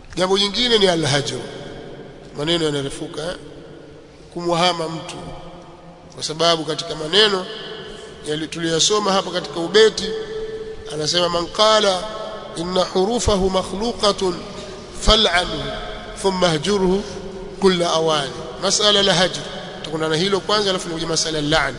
jambo jingine ni alhajr maneno yanarefuka eh? kumwahama mtu kwa sababu katika maneno tuliyosoma hapa katika ubeti anasema man qala inna hurufahu makhluqatun fal'anhu thumma hajurhu kulla awani masala la hajr tukuna na hilo kwanza alafu nikuja masala la'n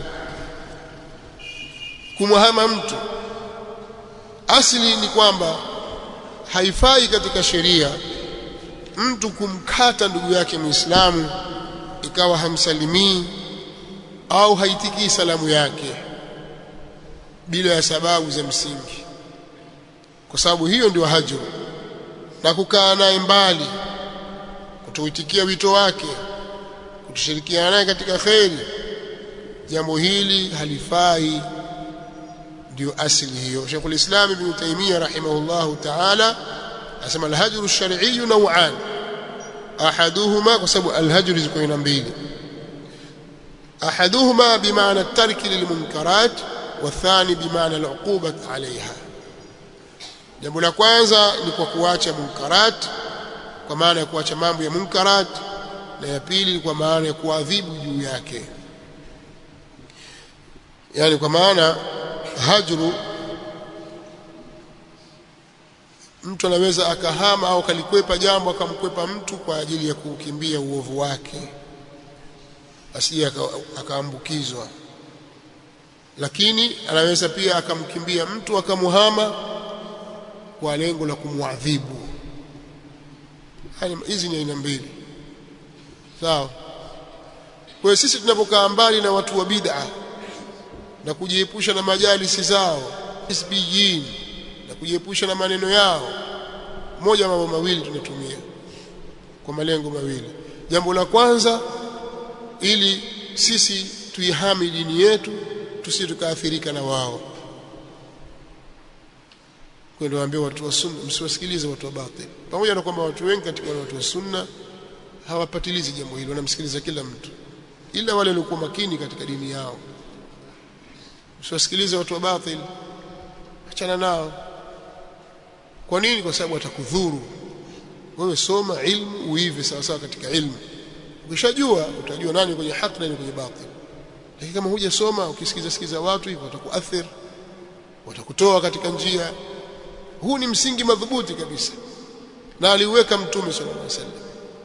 kumwahama mtu asili ni kwamba haifai katika sheria mtu kumkata ndugu yake Muislamu ikawa hamsalimii au haitikii salamu yake bila ya sababu za msingi kwa sababu hiyo ndio hajru na kukaa naye mbali kutoitikia wito wake kutoshirikiana naye katika kheri jambo hili halifai ndio asili hiyo Sheikhul Islam Ibn Taymiyyah rahimahullahu ta'ala asema al-hajru ash-shar'i naw'an ahaduhuma kwa sababu al-hajru ziko aina mbili ahaduhuma bimaana at-tarki lilmunkarat والثاني بمعنى العقوبة عليها jambo la kwanza ni kwa kuacha munkarat kwa maana ya kuacha mambo ya munkarat na ya pili kwa maana ya kuadhibu juu yake yani kwa maana hajru mtu anaweza akahama au kalikwepa jambo akamkwepa mtu kwa ajili ya kukimbia uovu wake asije akaambukizwa lakini anaweza pia akamkimbia mtu akamuhama kwa lengo la kumwadhibu hizi ni aina mbili sawa kwa sisi tunapokaa mbali na watu wa bid'a na kujiepusha na majalisi zao isbiyin na kujiepusha na maneno yao moja mambo mawili tunatumia kwa malengo mawili jambo la kwanza ili sisi tuihami dini yetu tusi tukaathirika na wao kwa ndio waambie watu wa sunna msiwasikilize watu wa batil pamoja na kwamba watu wengi katika watu wa sunna hawapatilizi jambo hilo wanamsikiliza kila mtu ila wale waliokuwa makini katika dini yao msiwasikilize watu wa batil achana nao kwa nini kwa sababu watakudhuru wewe soma ilmu uive sawa sawa katika ilmu ukishajua utajua nani kwenye haki na nani kwenye batil lakini kama hujasoma ukisikiza sikiza watu hivyo watakuathir watakutoa katika njia huu ni msingi madhubuti kabisa na aliweka mtume sallallahu alaihi wasallam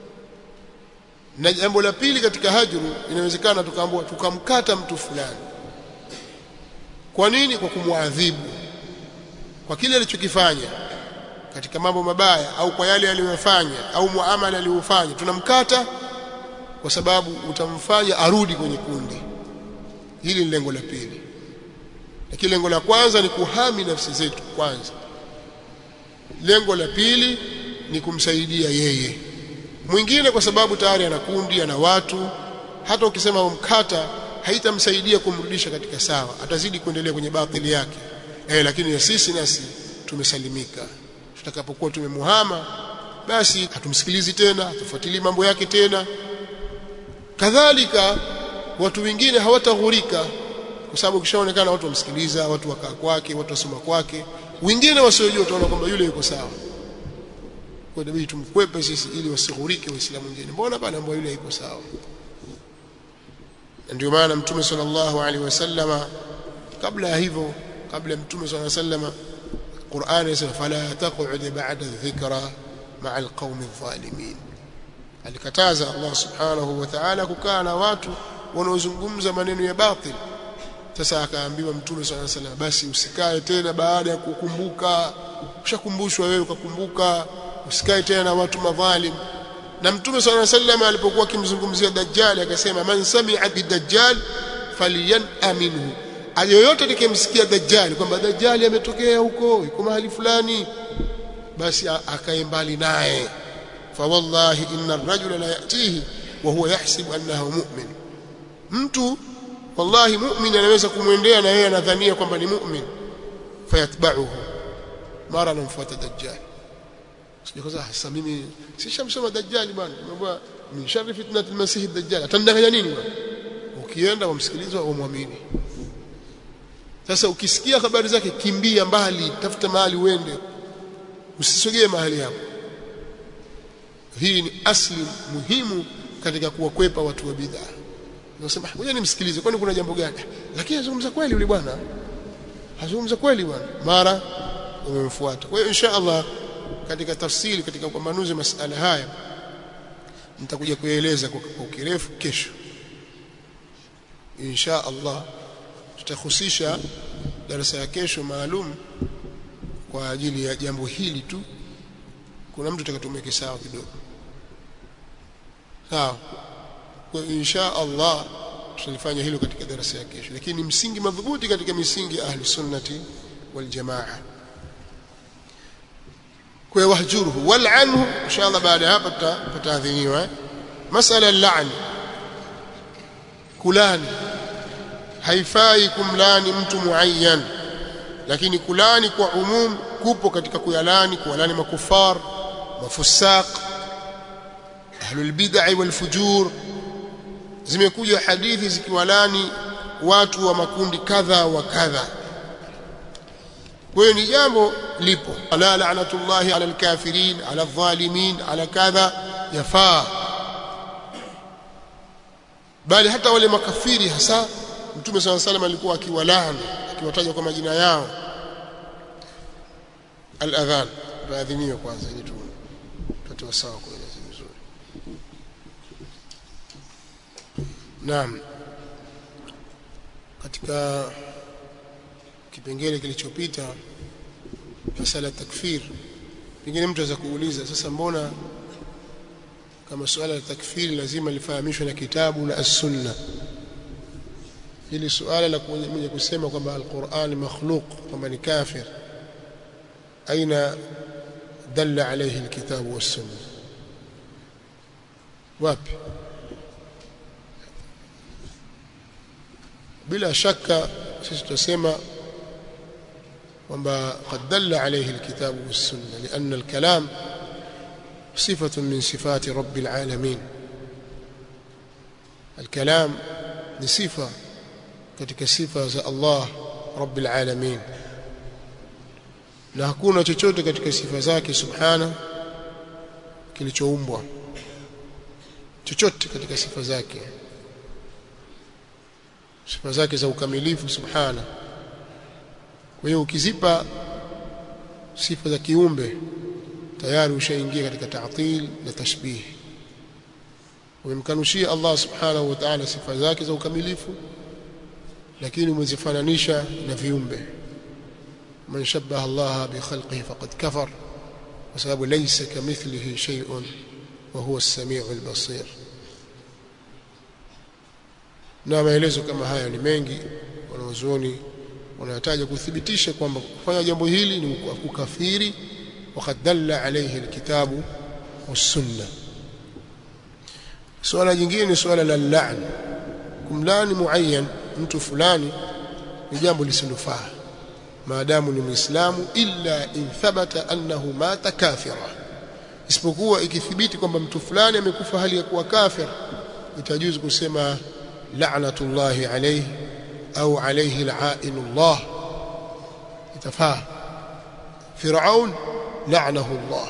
na jambo la pili katika hajru inawezekana tukaambiwa tukamkata mtu fulani kwa nini kwa kumwadhibu kwa kile alichokifanya katika mambo mabaya au kwa yale aliyofanya au muamala aliyofanya tunamkata kwa sababu utamfanya arudi kwenye kundi hili ni lengo la pili lakini lengo la kwanza ni kuhami nafsi zetu kwanza lengo la pili ni kumsaidia yeye mwingine kwa sababu tayari ana kundi ana watu hata ukisema umkata haitamsaidia kumrudisha katika sawa atazidi kuendelea kwenye batili yake eh lakini ya sisi nasi tumesalimika tutakapokuwa tumemuhama basi hatumsikilizi tena hatufuatilii mambo yake tena kadhalika watu wengine hawataghurika kwa sababu kishaonekana watu wamsikiliza watu wakaa kwake watu wasoma kwake wengine wasiojua utaona kwamba yule yuko sawa kwa hiyo tumkwepe sisi ili wasighurike waislamu wengine mbona bana ambao yule yuko sawa ndio maana mtume sallallahu alaihi wasallama kabla ya hivyo kabla ya mtume sallallahu alaihi wasallama Qur'an inasema fala taq'ud ba'da dhikra ma'a alqawmi adh-dhalimin alikataza Allah subhanahu wa ta'ala kukaa na watu wanaozungumza maneno ya batil sasa akaambiwa mtume swalla sallam basi usikae tena baada ya kukumbuka ushakumbushwa wewe ukakumbuka usikae tena na watu madhalim na mtume swalla sallam alipokuwa akimzungumzia dajjal akasema man sami'a bidajjal falyan aminhu ayoyote atakayemsikia dajjal kwamba dajjal ametokea huko yuko mahali fulani basi akae mbali naye fa wallahi inna ar-rajula la yatihi wa huwa yahsibu annahu mu'min mtu wallahi mu'min anaweza kumwendea na yeye anadhania kwamba ni mu'min fayatba'uhu mara anamfuata dajjal sikuza sasa mimi sishamsoma dajjal bwana mambo min sharri fitnati al-masih ad-dajjal atandanganya nini bwana ukienda wamsikiliza wamwamini sasa ukisikia habari zake kimbia mbali tafuta mahali uende usisogee mahali hapo hii ni asli muhimu katika kuwakwepa watu wa bid'a nasema ngoja nimsikilize kwani kuna jambo gani lakini azungumza kweli yule bwana azungumza kweli bwana mara umemfuata kwa hiyo insha Allah katika tafsiri katika upambanuzi masala haya nitakuja kueleza kwa ukirefu kesho insha Allah tutahusisha darasa ya kesho maalum kwa ajili ya jambo hili tu kuna mtu atakatumeke sawa kidogo sawa kwa insha Allah tutalifanya hilo katika darasa ya kesho lakini msingi madhubuti katika misingi ya ahli sunnati wal jamaa kwa wahjuruhu wal anhu inshallah baada ya hapa tutaadhiniwa masala al-la'n kulani haifai kumlani mtu muayyan lakini kulani kwa umum kupo katika kuyalani kuwalani makufar mafusaq ahlul bid'ah wal fujur zimekuja hadithi zikiwalani watu wa makundi kadha wa kadha kwa hiyo ni jambo lipo ala la'natullahi ala alkafirin ala adh-dhalimin ala kadha yafaa bali hata wale makafiri hasa mtume swalla salam alikuwa akiwalani akiwataja kwa majina yao al-adhan baadhiniyo kwanza ili tupate sawa kueleza vizuri naam katika kipengele kilichopita masala takfir pengine mtu aweza kuuliza sasa mbona kama suala la takfiri lazima lifahamishwe na kitabu na as-sunna hili suala la mwenye kusema kwamba al-Qur'an makhluq kwamba ni kafir aina dalla alayhi al-kitabu was-sunna wapi bila shaka sisi tutasema kwamba qad dalla alayhi alkitabu was-sunna lianna al-kalam صفة من صفات رب العالمين الكلام ni sifa katika sifa za Allah Rabbil Alamin na hakuna chochote katika sifa zake subhana kilichoumbwa chochote katika sifa zake sifa zake za ukamilifu subhana kwa hiyo ukizipa sifa za kiumbe tayari ushaingia katika ta'til na tashbih umemkanushia Allah subhanahu wa ta'ala sifa zake za ukamilifu lakini umezifananisha na viumbe man shabbaha Allah bi khalqihi faqad kafar kwa sababu laysa kamithlihi shay'un wa huwa as-sami'u al-basir na maelezo kama haya ni mengi wanazuoni wanataja kuthibitisha kwamba kufanya jambo hili ni kukafiri وقد دل عليه الكتاب والسنه suala jingine ni suala la la'n kumlani muayyan mtu fulani ni jambo lisilofaa maadamu ni muislamu illa in thabata annahu mata kafira isipokuwa ikithibiti kwamba mtu fulani amekufa hali ya kuwa kafir itajuzu kusema la'natullahi alayhi au alayhi la'inullah itafaa Firaun la'nahu Allah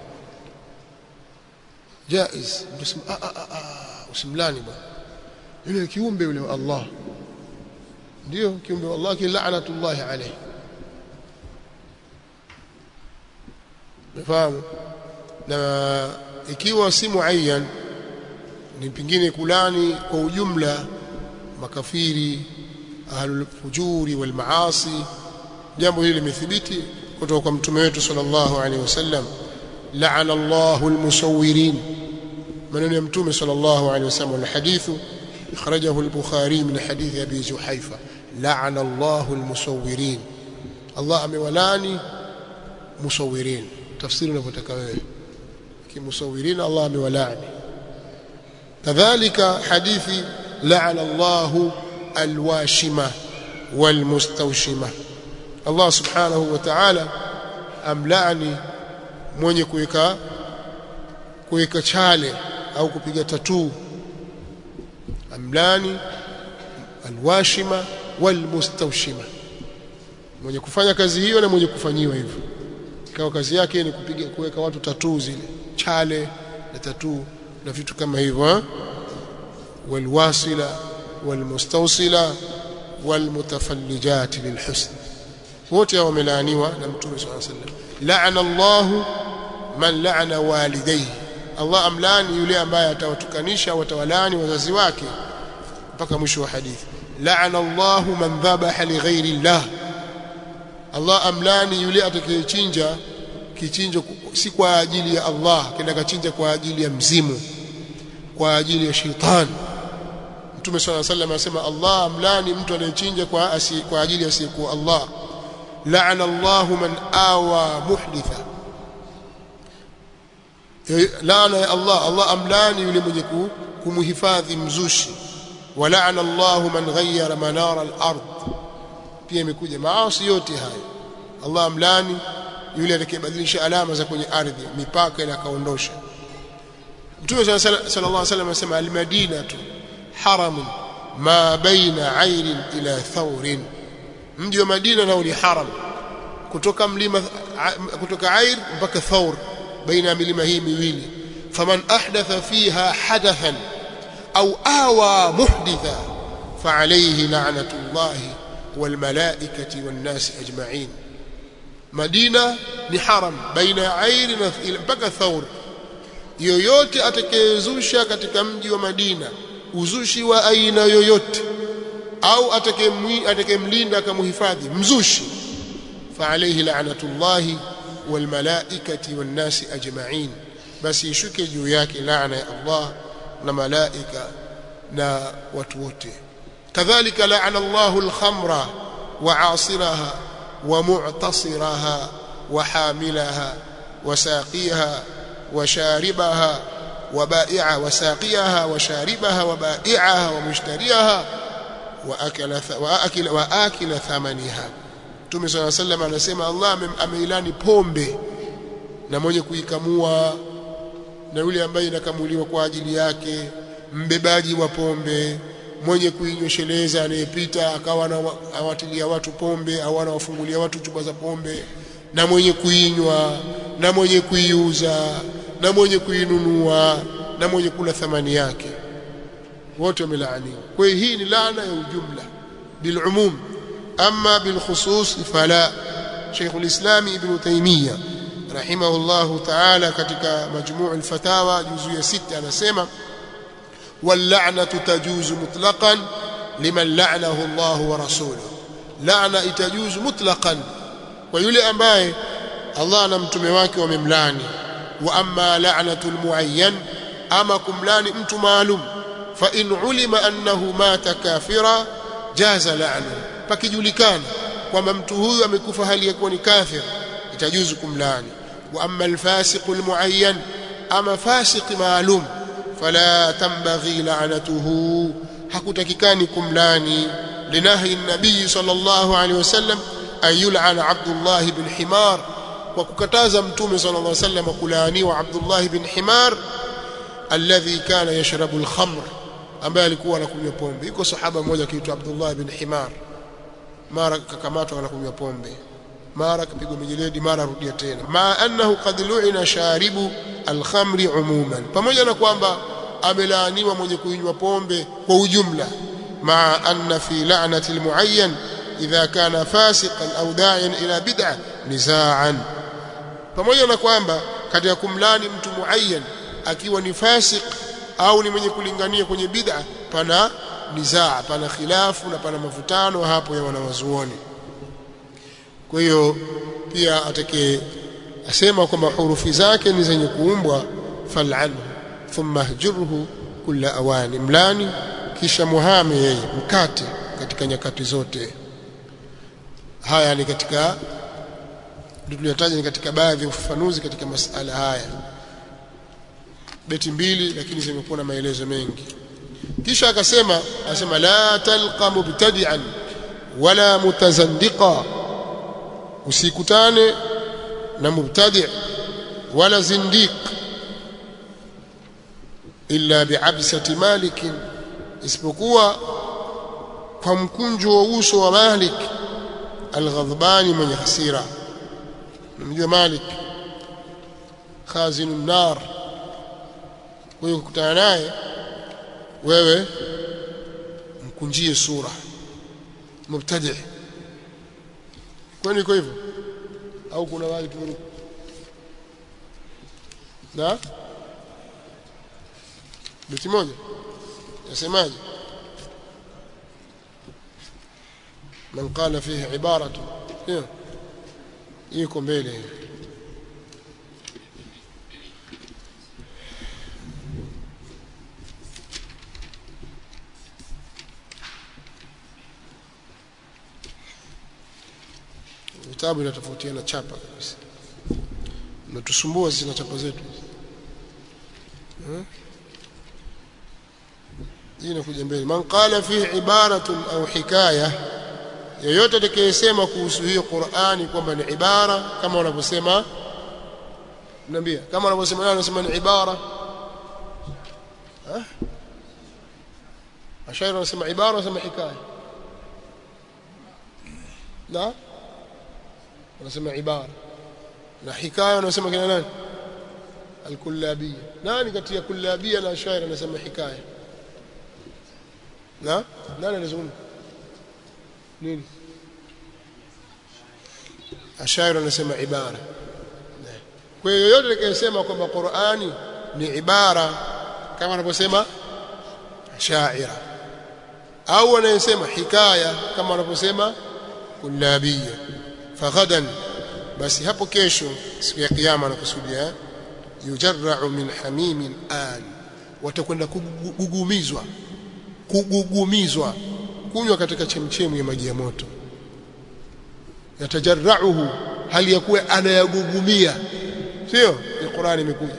jaiz mtasema a a a usimlani bwana yule kiumbe yule wa Allah ndio kiumbe wa Allah kila'natullah alayhi nafahamu na ikiwa si muayyan ni pingine kulani kwa ujumla makafiri ahlul fujuri wal maasi jambo hili limethibiti kutoka kwa mtume wetu sallallahu alaihi wasallam la'ana Allahu al-musawwirin maneno ya mtume sallallahu alaihi wasallam alhadithu akhrajahu al-bukhari min hadith abi juhaifa la'ana Allahu al-musawwirin Allah amewalani musawwirin tafsiri unavyotaka wewe kimusawwirin Allah amewalani kadhalika hadithi la'ana Allahu al-washima wal-mustawshima Allah subhanahu wa ta'ala amlaani mwenye kuweka kuweka chale au kupiga tatuu amlani alwashima walmustawshima mwenye kufanya kazi hiyo na mwenye kufanyiwa hivyo ikawa kazi yake ni kupiga kuweka watu tatuu zile chale na tatuu na vitu kama hivyo walwasila walmustawsila walmutafallijat lilhusn wote hao wamelaaniwa na mtume sallallahu alaihi wasallam la'ana Allah man la'ana walidayhi Allah amlani yule ambaye atawatukanisha watawalani wazazi wake mpaka mwisho wa hadithi la'ana Allah man dhabaha li ghairi Allah Allah amlani yule atakayechinja kichinjo si kwa ajili ya Allah kenda kachinja kwa ajili ya mzimu kwa ajili ya shetani Mtume صلى الله عليه anasema Allah amlani mtu anayechinja kwa asi, kwa ajili ya asiyekuwa Allah la'ana Allah man awa muhditha laana ya Allah Allah amlani yule mwenye kumhifadhi mzushi wa la'ana Allah man ghayyara manara al-ard pia imekuja maasi yote hayo Allah amlani yule atakayebadilisha alama za kwenye ardhi mipaka ile akaondosha Mtume sallallahu alaihi wasallam anasema al-Madinatu haramun ma baina airin ila thawrin mji wa Madina nao ni haram kutoka mlima kutoka Air mpaka Thawr baina ya milima hii miwili faman ahdatha fiha hadathan au awa muhditha فعليه لعنة الله والملائكة والناس أجمعين مدينة ni haram baina ya Air na mpaka Thawr yoyote atakayezusha katika mji wa Madina uzushi wa aina yoyote au atakayemlinda akamhifadhi mzushi فعليه لعنة الله والملائكة والناس أجمعين بس يشكي juu yake laana ya Allah na malaika na watu wote kadhalika laana Allah al-khamra وعاصرها ومعتصرها وحاملها وساقيها وشاربها وبائعها وساقيها وشاربها وبائعها ومشتريها وأكل وأكل وآكل ثمنها Mtume صلى الله عليه وسلم anasema Allah ameilani pombe na mwenye kuikamua na yule ambaye inakamuliwa kwa ajili yake mbebaji wa pombe mwenye kuinyosheleza anayepita akawa anawatilia watu pombe au anawafungulia watu chupa za pombe na mwenye kuinywa na mwenye kuiuza na mwenye kuinunua na mwenye kula thamani yake wote wamelaaniwa kwa hiyo hii ni laana ya ujumla bilumum ama bilkhusus fala Sheikh al-Islam Ibn Taymiyyah rahimahullah ta'ala katika majmuu al-fatawa juzu ya sita anasema واللعنه تجوز مطلقا لمن لعنه الله ورسوله لعنه itajuzu mutlaqan kwa yule ambaye Allah na mtume wake wamemlani wa amma la'natul muayyan ama kumlani mtu maalum fa in ulima annahu mata kafira jaza la'nu pakijulikana kwamba mtu huyu amekufa hali ya kuwa ni kafir itajuzu kumlani wa amma alfasiqul muayyan ama fasiq maalum fala tambaghi la'natuhu hakutakikani kumlani linahi nabii sallallahu alaihi wasallam an yul'ana Abdullah ibn Himar kwa kukataza mtume sallallahu alaihi wasallam kulaaniwa Abdullah ibn Himar alladhi kana yashrabu al-khamr ambaye alikuwa anakunywa pombe yuko sahaba mmoja akiitwa Abdullah ibn Himar mara kakamatwa anakunywa pombe mara kapigwa mijeledi mara rudia tena ma annahu qad lu'ina sharibu al-khamri umuman pamoja na kwamba amelaaniwa mwenye kunywa pombe kwa ujumla ma anna fi la'nati al-muayyan idha kana fasiqan au da'iyan ila bid'ah nizaan pamoja na kwamba katika kumlani mtu muayyan akiwa ni fasik au ni mwenye kulingania kwenye bid'a pana nizaa pana khilafu na pana mavutano hapo ya wanawazuoni kwa hiyo pia atake asema kwamba hurufi zake ni zenye kuumbwa fal'anhu thumma hjurhu kulla awani mlani kisha muhame yeye mkate katika nyakati zote haya ni katika tuliyataja ni katika baadhi ya ufafanuzi katika masala haya beti mbili lakini zimekuwa na maelezo mengi kisha akasema asema la talqa mubtadi'an wala mutazandiqa usikutane na mubtadi' wala zindiq illa bi'absati malik isipokuwa kwa mkunjo wa uso wa malik alghadbani mwenye hasira namjua malik khazinu nar kwa hiyo ukutana naye wewe mkunjie sura mubtadi kwani iko hivyo au kuna wali tumeruka na beti moja yasemaje man qala fihi ibaratu hiyo iko mbele vitabu vinatofautiana chapa kabisa natusumbua zina chapa zetu hii inakuja mbele man qala fihi ibaratun au hikaya yeyote atakayesema kuhusu hiyo Qur'ani kwamba ni ibara kama wanavyosema niambia kama wanavyosema nani wanasema ni ibara ah ashairi wanasema ibara wanasema hikaya na wanasema ibara na hikaya wanasema kina nani al-kullabiyya nani kati ya kullabiyya na ashairi anasema hikaya na nani anazungumza nini ashairi anasema ibara kwa hiyo yoyote atakayesema kwamba Qur'ani ni ibara kama anavyosema shaira au anayesema hikaya kama wanavyosema kullabiyya faghadan basi hapo kesho siku ya kiyama nakusudia yujarra'u min hamimin an watakwenda kugugumizwa kugugumizwa kunywa katika chemchemu ya maji ya moto yatajarrauhu hali ya kuwa anayagugumia sio ni Qur'ani imekuja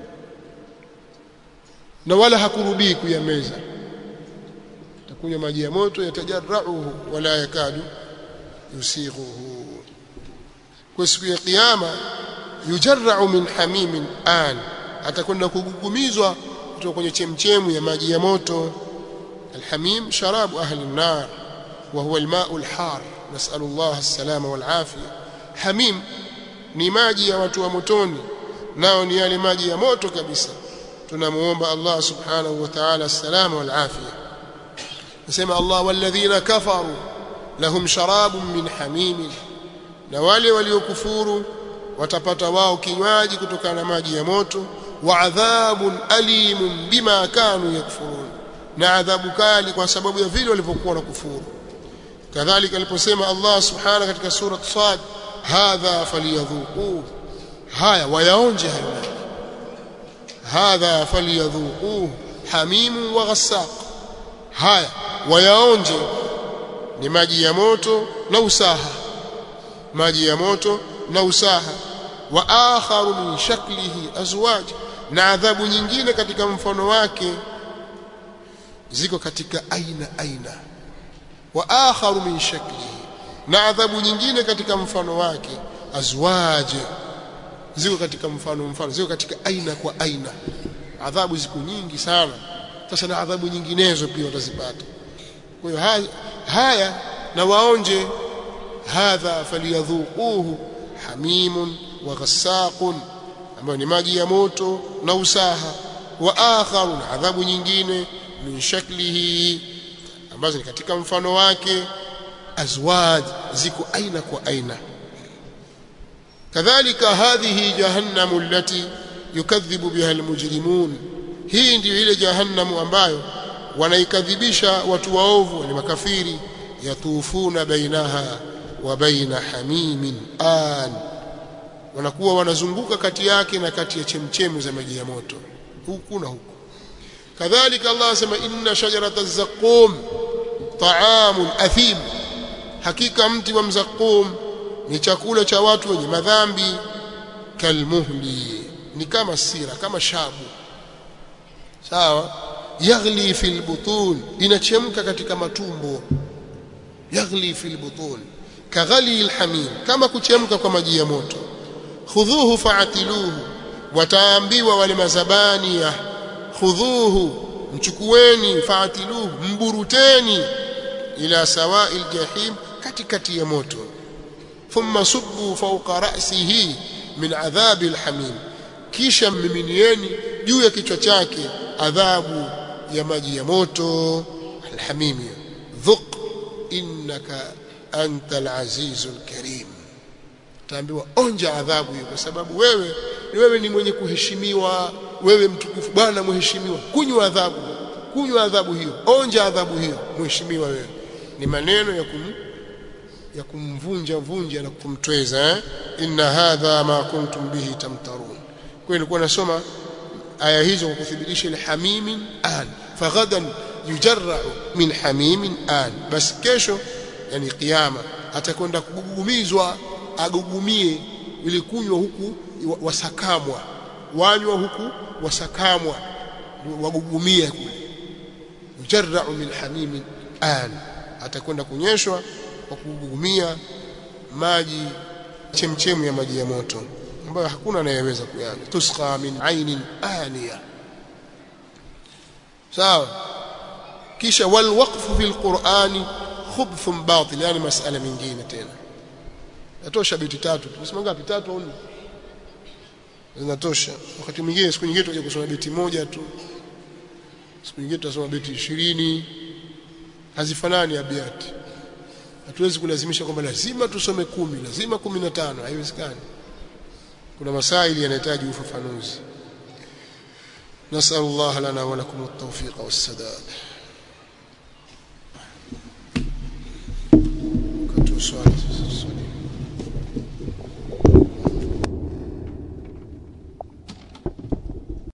na wala hakurubii kuyameza takunywa maji ya moto yatajarrauhu wala yakadu yusighuhu kwa siku ya kiyama yujarra'u min hamimin an atakwenda kugugumizwa kutoka kwenye chemchemu ya maji ya moto الحميم شراب أهل النار وهو الماء الحار نسأل الله السلامة والعافية حميم ni maji ya watu wa motoni nao ni yale maji ya moto kabisa tunamuomba Allah subhanahu wa ta'ala salama wal afia nasema Allah walladhina kafaru lahum sharabun min hamim na wale waliokufuru watapata wao kinywaji kutokana na maji ya moto wa adhabun alimun bima kanu yakfurun na adhabu kali kwa sababu ya vile walivyokuwa na kufuru kadhalika aliposema Allah subhanahu katika sura Sad hadha falyadhuqu haya wayaonje hayo hadha falyadhuqu hamimu wa ghassaq haya wayaonje ni maji ya moto na usaha maji ya moto na usaha wa akharu min shaklihi azwaj na adhabu nyingine katika mfano wake ziko katika aina aina wa akharu min shaklihi na adhabu nyingine katika mfano wake azwaje ziko katika mfano mfano ziko katika aina kwa aina adhabu ziko nyingi sana sasa na adhabu nyinginezo pia watazipata kwa hiyo haya, haya na waonje hadha faliyadhuquhu hamimun wa ghassaqun ambayo ni maji ya moto na usaha wa akharu na adhabu nyingine min shaklihi ambazo ni katika mfano wake azwaj ziko aina kwa aina kadhalika hadhihi jahannamu allati yukadhibu biha almujrimun hii ndiyo ile jahannamu ambayo wanaikadhibisha watu waovu ni makafiri yatufuna bainaha wa baina hamimin an wanakuwa wanazunguka kati yake na kati ya chemchemu za maji ya moto huku na huku kadhalika Allah asema inna shajarata zaqum ta'amun athim hakika mti wa mzaqum ni chakula cha watu wenye madhambi kalmuhli ni kama sira kama shabu sawa yaghli fil butun inachemka katika matumbo yaghli fil butun kaghali alhamim kama kuchemka kwa maji ya moto khudhuhu fa'atiluhu wataambiwa wale mazabani ya khudhuhu mchukueni fa'atiluhu mburuteni ila sawa'il jahim katikati ya moto thumma subbu fawqa ra'sihi min adhabi alhamim kisha mmiminieni juu ya kichwa chake adhabu ya maji ya moto alhamimi dhuq innaka anta alazizul karim taambiwa onja adhabu hiyo kwa sababu wewe ni wewe ni mwenye kuheshimiwa wewe mtukufu bwana mheshimiwa kunywa adhabu kunywa adhabu hiyo onja adhabu hiyo mheshimiwa wewe ni maneno ya kum ya kumvunja vunja na kumtweza eh? inna hadha ma kuntum bihi tamtarun kwa nilikuwa nasoma aya hizo kwa kuthibitisha ile hamimin an faghadan yujarra'u min hamimin an basi kesho yani kiyama atakwenda kugugumizwa agugumie ili kunywa huku wasakamwa wanywa huku wasakamwa wagugumia kule yujarra'u min hamimin an atakwenda kunyeshwa kwa kugugumia maji chemchemu ya maji ya moto ambayo hakuna anayeweza kuyanywa tusqa min ainin aniya sawa kisha wal waqfu fil qur'ani khubthun batil yani masala mingine tena yatosha beti tatu tumesema ngapi tatu au nne zinatosha wakati mwingine siku nyingine tutaje kusoma beti moja tu siku nyingine tutasoma beti 20 hazifanani abiati hatuwezi kulazimisha kwamba lazima tusome kumi lazima kumi na tano haiwezekani kuna masaili yanahitaji ufafanuzi نسأل الله لنا ولكم التوفيق والسداد كنت سؤال